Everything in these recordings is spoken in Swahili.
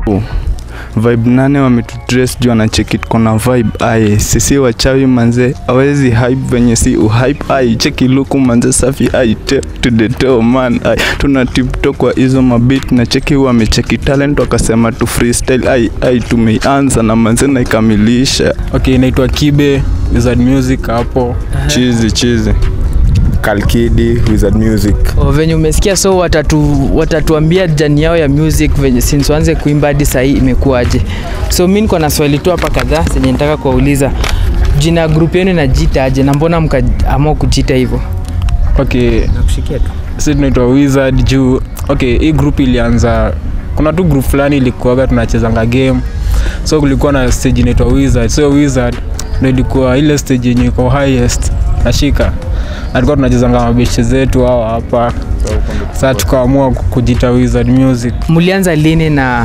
vibe nane wametudress juu anacheki kona vibe aye sisi wachawi manze awezi hype venye si uhype ai cheki luku manze safi ai te- to the toe man ai tuna tipto kwa hizo mabit na cheki wamecheki talent wakasema tu freestyle ai ai tumeianza na manze naikamilisha okay inaitwa kibe wizard music hapo chizi chizi Kalkidi Wizard Music. O, venye umesikia so watatu, watatuambia jani yao ya music venye since waanze kuimba hadi sahii imekuwaje so mi niko na swali tu hapa kadhaa zenye nitaka kuwauliza jina ya grupu yenu inajiita aje na mbona mkaamua kujiita hivyo okay nakushikia tu si tunaitwa wizard juu okay hii group ilianza kuna tu group fulani ilikuwaga tunachezanga game so kulikuwa na stage inaitwa wizard so wizard ndo ilikuwa ile stage yenye iko highest nashika na tulikuwa tunachezanga mabeshe zetu hao hapa saa tukaamua ku- kujita wizard music mlianza lini na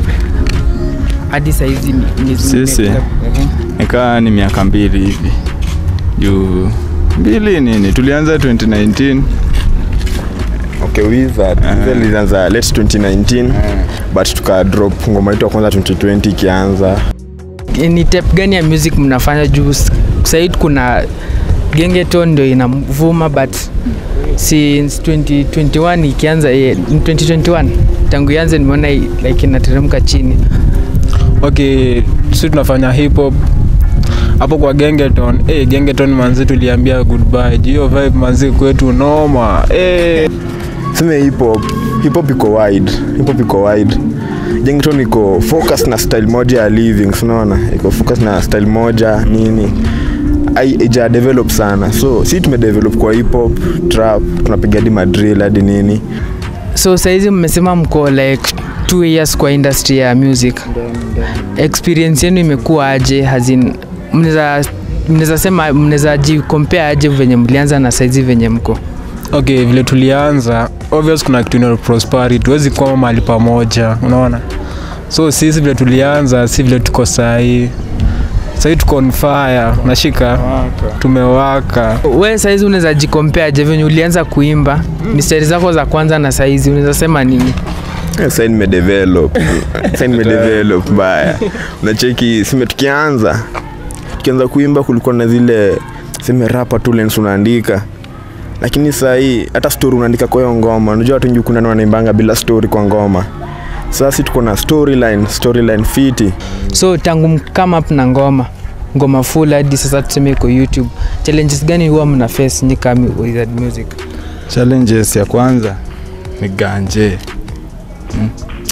hadi sahizi Sisi? nikaa ni miaka mbili hivi juu mbili nini tulianza 2019 Okay, Wizard. Wizard ilianza late 2019 but tuka drop ngoma yetu ya kwanza 2020 ikianza. ni tep gani ya music mnafanya juu s- sahii kuna gengeton ndio inavuma but since 2021 ikianza eh, 2021 tangu ianze nimeona i- like inateremka chini okay si tunafanya hip hop hapo kwa gengeton hey, gengeton manzi tuliambia goodbye juu hiyo vibe manzi kwetu noma hey. Sema hip hop, hip hop iko wide, hip hop iko wide. Jengiton iko focus na style moja ya living, si unaona? Iko focus na style moja nini. Ai ija develop sana. So, si tumedevelop kwa hip hop, trap, tunapiga hadi madrill hadi nini. so sahizi mmesema mko like two years kwa industry ya music experience yenu imekuwa aje hazin mnaweza mnaweza sema mnaweza jikompea aje venye mlianza na saizi venye mko okay vile tulianza obvious kuna kitu inaitwa prosperity tuwezi kwama mahali pamoja unaona so sisi vile tulianza si vile tuko sahii sahii tuko on fire nashika tumewaka we saizi unaweza jikompea aje venye ulianza kuimba mistari zako za kwanza na saizi unaweza sema nini Eh, Sasa nimedevelop. Sasa nimedevelop baya. Unacheki sime tukianza tukianza kuimba kulikuwa na zile seme rapa tu lens unaandika. Lakini saa hii hata story unaandika kwa hiyo ngoma. Unajua watu wengi kuna wanaimbanga bila story kwa ngoma. Sasa si tuko na storyline, storyline fiti. so tangu mkama up na ngoma ngoma full hadi sasa tuseme iko youtube challenges gani huwa mna face nyi kama Wizard music challenges ya kwanza ni ganje mm.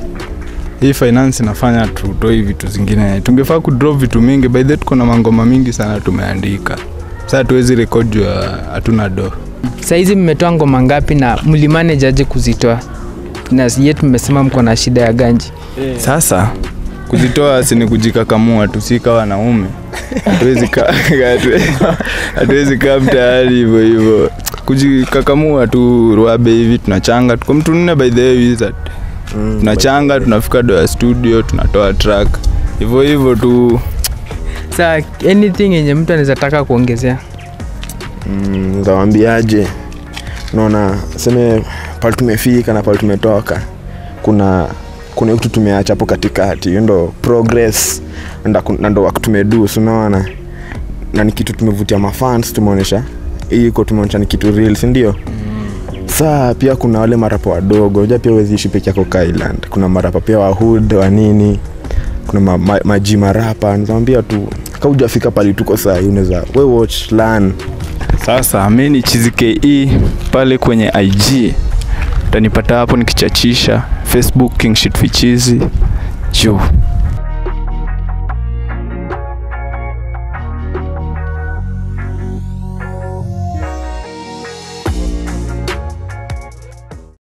hii finance inafanya tutoi vitu zingine tungefaa kudrop vitu mingi by the tuko na mangoma mingi sana tumeandika saa tuwezi rekod juu ya hatuna do saizi mmetoa ngoma ngapi na mlimanage aje kuzitoa na yetu mmesema mko na shida ya ganji sasa kuzitoa sini kujikakamua tu si kawa wanaume hatuwezi kaa hatuwezi kaa mtaani hivyo hivyo kujikakamua tu ruabe hivi tunachanga tuko mtu nne by the way wizard tunachanga tunafika do ya studio tunatoa track hivyo hivyo tu sa anything yenye mtu anaweza taka kuongezea Mm, zawambiaje? Unaona seme pale tumefika na pale tumetoka. Kuna kuna kitu tumeacha hapo katikati. Hiyo ndo progress na ku- na ndo work tumedu, si unaona? Na ni kitu tumevutia mafans tumeonyesha. Hii iko tumeonyesha ni kitu real, si ndio? Saa pia kuna wale marapa wadogo, unajua pia huwezi ishi peke yako ka island. Kuna marapa pia wa hood wa nini, kuna ma, ma, maji marapa. Nakwambia tu kama hujafika pale tuko saa hii unaweza we watch learn sasa mi ni chizike pale kwenye ig utanipata hapo nikichachisha facebook kingshit fichizi juu